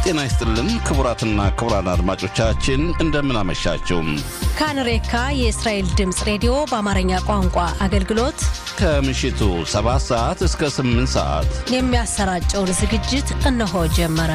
ጤና ይስጥልን ክቡራትና ክቡራን አድማጮቻችን እንደምን አመሻችሁ። ካንሬካ የእስራኤል ድምፅ ሬዲዮ በአማርኛ ቋንቋ አገልግሎት ከምሽቱ 7 ሰዓት እስከ 8 ሰዓት የሚያሰራጨውን ዝግጅት እነሆ ጀመረ።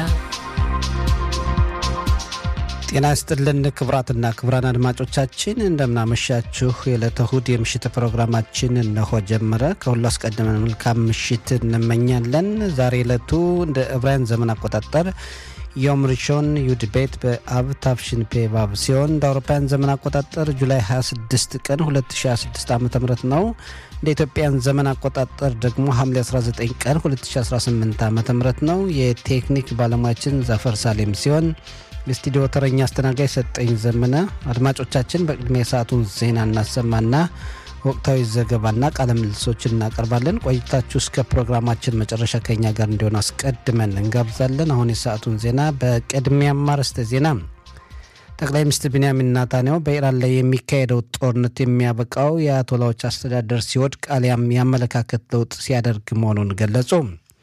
ጤና ይስጥልን ክቡራትና ክቡራን አድማጮቻችን እንደምናመሻችሁ። የዕለተ እሁድ የምሽት ፕሮግራማችን እነሆ ጀመረ። ከሁሉ አስቀድመን መልካም ምሽት እንመኛለን። ዛሬ ዕለቱ እንደ ዕብራውያን ዘመን አቆጣጠር ዮም ሪሾን ዩድ ቤት በአብ ታፍሽን ፔ ባብ ሲሆን እንደ አውሮፓውያን ዘመን አቆጣጠር ጁላይ 26 ቀን 2026 ዓ ም ነው። እንደ ኢትዮጵያን ዘመን አቆጣጠር ደግሞ ሐምሌ 19 ቀን 2018 ዓ ም ነው። የቴክኒክ ባለሙያችን ዛፈር ሳሌም ሲሆን የስቱዲዮ ተረኛ አስተናጋጅ ሰጠኝ ዘመነ። አድማጮቻችን በቅድሚያ የሰዓቱን ዜና እናሰማና ወቅታዊ ዘገባና ቃለ ምልልሶችን እናቀርባለን። ቆይታችሁ እስከ ፕሮግራማችን መጨረሻ ከኛ ጋር እንዲሆን አስቀድመን እንጋብዛለን። አሁን የሰዓቱን ዜና በቅድሚያም አርዕስተ ዜና ጠቅላይ ሚኒስትር ቢንያሚን ናታንያሁ በኢራን ላይ የሚካሄደው ጦርነት የሚያበቃው የአያቶላዎች አስተዳደር ሲወድቅ አሊያም የአመለካከት ለውጥ ሲያደርግ መሆኑን ገለጹ።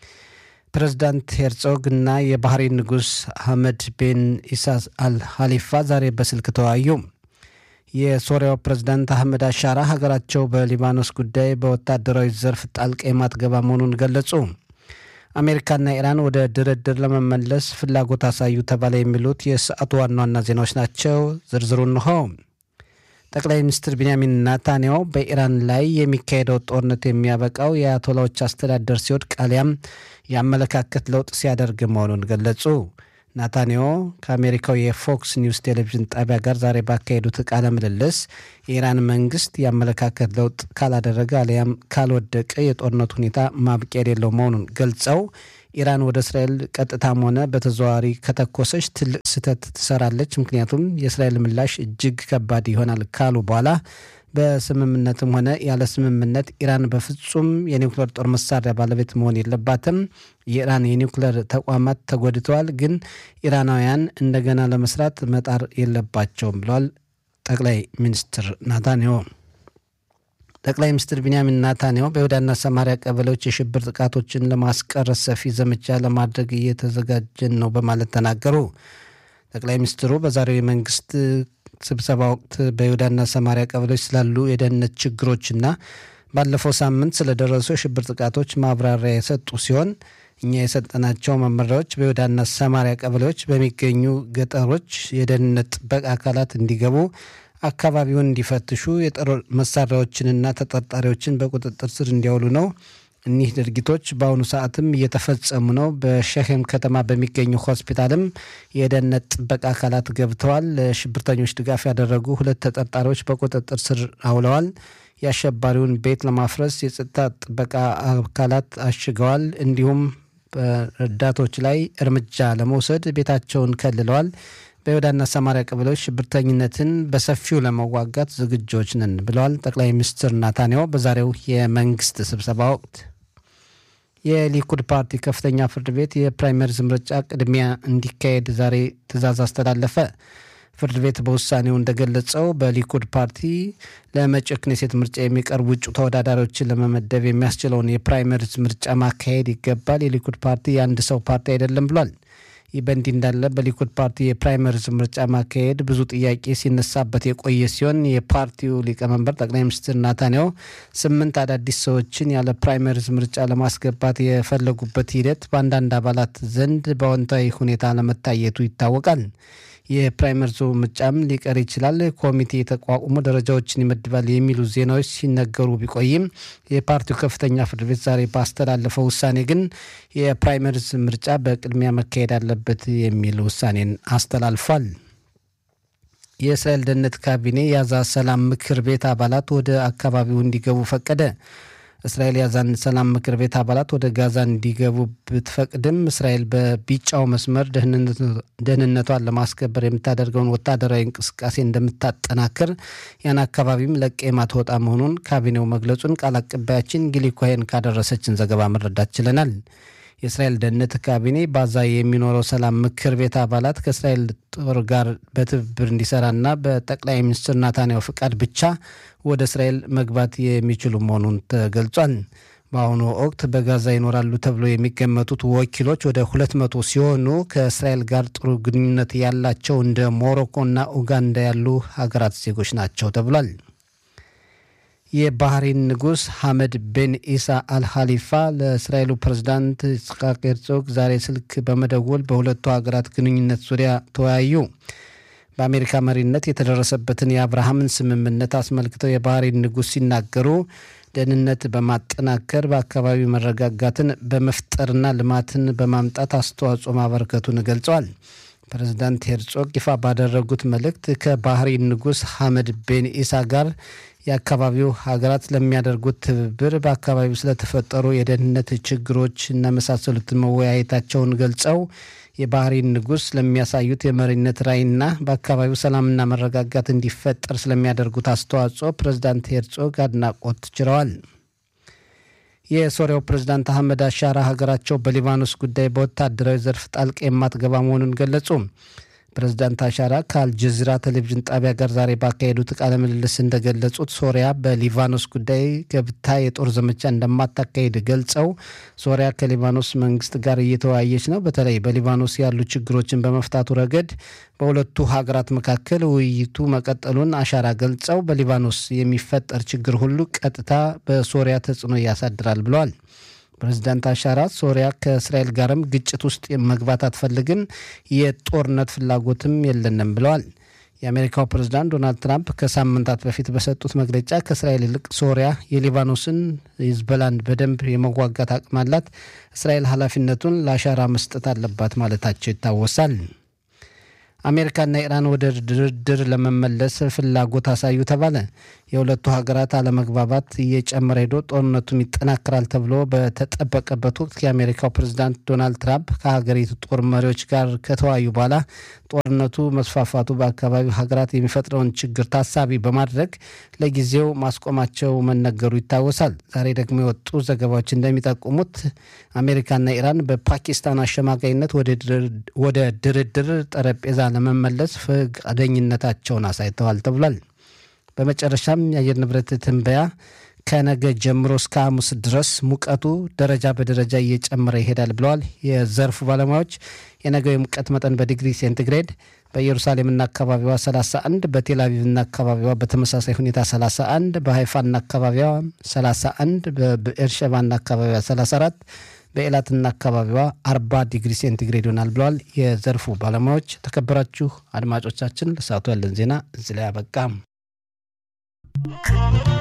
ፕሬዝዳንት ሄርጾግ እና የባህሬን ንጉሥ አህመድ ቤን ኢሳ አል ሀሊፋ ዛሬ በስልክ ተወያዩ። የሶሪያው ፕሬዝዳንት አህመድ አሻራ ሀገራቸው በሊባኖስ ጉዳይ በወታደራዊ ዘርፍ ጣልቃ የማትገባ መሆኑን ገለጹ። አሜሪካና ኢራን ወደ ድርድር ለመመለስ ፍላጎት አሳዩ ተባለ። የሚሉት የሰዓቱ ዋና ዋና ዜናዎች ናቸው። ዝርዝሩ እንሆ። ጠቅላይ ሚኒስትር ቢንያሚን ናታንያሁ በኢራን ላይ የሚካሄደው ጦርነት የሚያበቃው የአያቶላዎች አስተዳደር ሲወድቅ አሊያም የአመለካከት ለውጥ ሲያደርግ መሆኑን ገለጹ። ናታንያሁ ከአሜሪካው የፎክስ ኒውስ ቴሌቪዥን ጣቢያ ጋር ዛሬ ባካሄዱት ቃለ ምልልስ የኢራን መንግስት የአመለካከት ለውጥ ካላደረገ አሊያም ካልወደቀ የጦርነት ሁኔታ ማብቂያ የሌለው መሆኑን ገልጸው ኢራን ወደ እስራኤል ቀጥታም ሆነ በተዘዋዋሪ ከተኮሰች ትልቅ ስህተት ትሰራለች፣ ምክንያቱም የእስራኤል ምላሽ እጅግ ከባድ ይሆናል ካሉ በኋላ በስምምነትም ሆነ ያለ ስምምነት ኢራን በፍጹም የኒውክሌር ጦር መሳሪያ ባለቤት መሆን የለባትም። የኢራን የኒውክሌር ተቋማት ተጎድተዋል፣ ግን ኢራናውያን እንደገና ለመስራት መጣር የለባቸውም ብለዋል ጠቅላይ ሚኒስትር ናታንያሁ። ጠቅላይ ሚኒስትር ቢንያሚን ናታንያሁ በይሁዳና ሰማሪያ ቀበሌዎች የሽብር ጥቃቶችን ለማስቀረት ሰፊ ዘመቻ ለማድረግ እየተዘጋጀን ነው በማለት ተናገሩ። ጠቅላይ ሚኒስትሩ በዛሬው የመንግስት ስብሰባ ወቅት በይሁዳና ሰማሪያ ቀበሌዎች ስላሉ የደህንነት ችግሮችና ባለፈው ሳምንት ስለደረሱ የሽብር ጥቃቶች ማብራሪያ የሰጡ ሲሆን እኛ የሰጠናቸው መመሪያዎች በይሁዳና ሰማሪያ ቀበሌዎች በሚገኙ ገጠሮች የደህንነት ጥበቃ አካላት እንዲገቡ አካባቢውን እንዲፈትሹ የጦር መሳሪያዎችንና ተጠርጣሪዎችን በቁጥጥር ስር እንዲያውሉ ነው። እኒህ ድርጊቶች በአሁኑ ሰዓትም እየተፈጸሙ ነው። በሸሄም ከተማ በሚገኙ ሆስፒታልም የደህንነት ጥበቃ አካላት ገብተዋል። ለሽብርተኞች ድጋፍ ያደረጉ ሁለት ተጠርጣሪዎች በቁጥጥር ስር አውለዋል። የአሸባሪውን ቤት ለማፍረስ የጸጥታ ጥበቃ አካላት አሽገዋል። እንዲሁም በረዳቶች ላይ እርምጃ ለመውሰድ ቤታቸውን ከልለዋል። በይሁዳና ሰማሪያ ቀበሌዎች ሽብርተኝነትን በሰፊው ለመዋጋት ዝግጆች ነን ብለዋል ጠቅላይ ሚኒስትር ናታንያሁ በዛሬው የመንግስት ስብሰባ ወቅት። የሊኩድ ፓርቲ ከፍተኛ ፍርድ ቤት የፕራይመሪዝ ምርጫ ቅድሚያ እንዲካሄድ ዛሬ ትዕዛዝ አስተላለፈ። ፍርድ ቤት በውሳኔው እንደገለጸው በሊኩድ ፓርቲ ለመጪው ክኔሴት ምርጫ የሚቀርቡ እጩ ተወዳዳሪዎችን ለመመደብ የሚያስችለውን የፕራይመሪዝ ምርጫ ማካሄድ ይገባል። የሊኩድ ፓርቲ የአንድ ሰው ፓርቲ አይደለም ብሏል። ይህ በእንዲህ እንዳለ በሊኩድ ፓርቲ የፕራይመሪዝ ምርጫ ማካሄድ ብዙ ጥያቄ ሲነሳበት የቆየ ሲሆን የፓርቲው ሊቀመንበር ጠቅላይ ሚኒስትር ናታንያሁ ስምንት አዳዲስ ሰዎችን ያለ ፕራይመሪዝ ምርጫ ለማስገባት የፈለጉበት ሂደት በአንዳንድ አባላት ዘንድ በአዎንታዊ ሁኔታ ለመታየቱ ይታወቃል። የፕራይመሪዙ ምርጫም ሊቀር ይችላል፣ ኮሚቴ የተቋቁሞ ደረጃዎችን ይመድባል የሚሉ ዜናዎች ሲነገሩ ቢቆይም የፓርቲው ከፍተኛ ፍርድ ቤት ዛሬ ባስተላለፈው ውሳኔ ግን የፕራይመሪዝ ምርጫ በቅድሚያ መካሄድ አለበት የሚል ውሳኔን አስተላልፏል። የእስራኤል ደህንነት ካቢኔ የጋዛ ሰላም ምክር ቤት አባላት ወደ አካባቢው እንዲገቡ ፈቀደ። እስራኤል የጋዛን ሰላም ምክር ቤት አባላት ወደ ጋዛ እንዲገቡ ብትፈቅድም እስራኤል በቢጫው መስመር ደህንነቷን ለማስከበር የምታደርገውን ወታደራዊ እንቅስቃሴ እንደምታጠናክር ያን አካባቢም ለቀ የማትወጣ መሆኑን ካቢኔው መግለጹን ቃል አቀባያችን ጊሊ ኮሄን ካደረሰችን ዘገባ መረዳት ችለናል። የእስራኤል ደህንነት ካቢኔ ባዛ የሚኖረው ሰላም ምክር ቤት አባላት ከእስራኤል ጦር ጋር በትብብር እንዲሰራና በጠቅላይ ሚኒስትር ናታንያሁ ፍቃድ ብቻ ወደ እስራኤል መግባት የሚችሉ መሆኑን ተገልጿል። በአሁኑ ወቅት በጋዛ ይኖራሉ ተብሎ የሚገመቱት ወኪሎች ወደ ሁለት መቶ ሲሆኑ ከእስራኤል ጋር ጥሩ ግንኙነት ያላቸው እንደ ሞሮኮና ኡጋንዳ ያሉ ሀገራት ዜጎች ናቸው ተብሏል። የባህሬን ንጉሥ ሐመድ ቤን ኢሳ አልኻሊፋ ለእስራኤሉ ፕሬዝዳንት ይስሐቅ ሄርዞግ ዛሬ ስልክ በመደወል በሁለቱ ሀገራት ግንኙነት ዙሪያ ተወያዩ። በአሜሪካ መሪነት የተደረሰበትን የአብርሃምን ስምምነት አስመልክተው የባህሬን ንጉሥ ሲናገሩ ደህንነት በማጠናከር በአካባቢው መረጋጋትን በመፍጠርና ልማትን በማምጣት አስተዋጽኦ ማበረከቱን ገልጸዋል። ፕሬዝዳንት ሄርጾግ ይፋ ባደረጉት መልእክት ከባህሬን ንጉሥ ሐመድ ቤን ኢሳ ጋር የአካባቢው ሀገራት ለሚያደርጉት ትብብር በአካባቢው ስለተፈጠሩ የደህንነት ችግሮች እና መሳሰሉትን መወያየታቸውን ገልጸው የባህሬን ንጉሥ ለሚያሳዩት የመሪነት ራዕይና በአካባቢው ሰላምና መረጋጋት እንዲፈጠር ስለሚያደርጉት አስተዋጽኦ ፕሬዝዳንት ሄርጾግ አድናቆት ችረዋል። የሶሪያው ፕሬዝዳንት አህመድ አሻራ ሀገራቸው በሊባኖስ ጉዳይ በወታደራዊ ዘርፍ ጣልቃ የማትገባ መሆኑን ገለጹ። ፕሬዝዳንት አሻራ ከአልጀዚራ ቴሌቪዥን ጣቢያ ጋር ዛሬ ባካሄዱት ቃለ ምልልስ እንደገለጹት ሶሪያ በሊባኖስ ጉዳይ ገብታ የጦር ዘመቻ እንደማታካሄድ ገልጸው ሶሪያ ከሊባኖስ መንግስት ጋር እየተወያየች ነው። በተለይ በሊባኖስ ያሉ ችግሮችን በመፍታቱ ረገድ በሁለቱ ሀገራት መካከል ውይይቱ መቀጠሉን አሻራ ገልጸው በሊባኖስ የሚፈጠር ችግር ሁሉ ቀጥታ በሶሪያ ተጽዕኖ ያሳድራል ብለዋል። ፕሬዚዳንት አሻራ ሶሪያ ከእስራኤል ጋርም ግጭት ውስጥ መግባት አትፈልግም፣ የጦርነት ፍላጎትም የለንም ብለዋል። የአሜሪካው ፕሬዝዳንት ዶናልድ ትራምፕ ከሳምንታት በፊት በሰጡት መግለጫ ከእስራኤል ይልቅ ሶሪያ የሊባኖስን ሂዝቦላን በደንብ የመዋጋት አቅም አላት፣ እስራኤል ኃላፊነቱን ለአሻራ መስጠት አለባት ማለታቸው ይታወሳል። አሜሪካና ኢራን ወደ ድርድር ለመመለስ ፍላጎት አሳዩ ተባለ። የሁለቱ ሀገራት አለመግባባት እየጨመረ ሄዶ ጦርነቱም ይጠናከራል ተብሎ በተጠበቀበት ወቅት የአሜሪካው ፕሬዝዳንት ዶናልድ ትራምፕ ከሀገሪቱ ጦር መሪዎች ጋር ከተወያዩ በኋላ ጦርነቱ መስፋፋቱ በአካባቢው ሀገራት የሚፈጥረውን ችግር ታሳቢ በማድረግ ለጊዜው ማስቆማቸው መነገሩ ይታወሳል። ዛሬ ደግሞ የወጡ ዘገባዎች እንደሚጠቁሙት አሜሪካና ኢራን በፓኪስታን አሸማጋይነት ወደ ድርድር ጠረጴዛ ለመመለስ ፈቃደኝነታቸውን አሳይተዋል ተብሏል። በመጨረሻም የአየር ንብረት ትንበያ ከነገ ጀምሮ እስከ ሐሙስ ድረስ ሙቀቱ ደረጃ በደረጃ እየጨመረ ይሄዳል ብለዋል የዘርፉ ባለሙያዎች። የነገው የሙቀት መጠን በዲግሪ ሴንቲግሬድ በኢየሩሳሌምና አካባቢዋ 31፣ በቴል አቪቭና አካባቢዋ በተመሳሳይ ሁኔታ 31፣ በሀይፋና አካባቢዋ 31፣ በብኤርሸባና አካባቢዋ 34 በኤላትና አካባቢዋ 40 ዲግሪ ሴንቲግሬድ ይሆናል ብለዋል የዘርፉ ባለሙያዎች። ተከበራችሁ አድማጮቻችን ለሰዓቱ ያለን ዜና እዚህ ላይ አበቃ።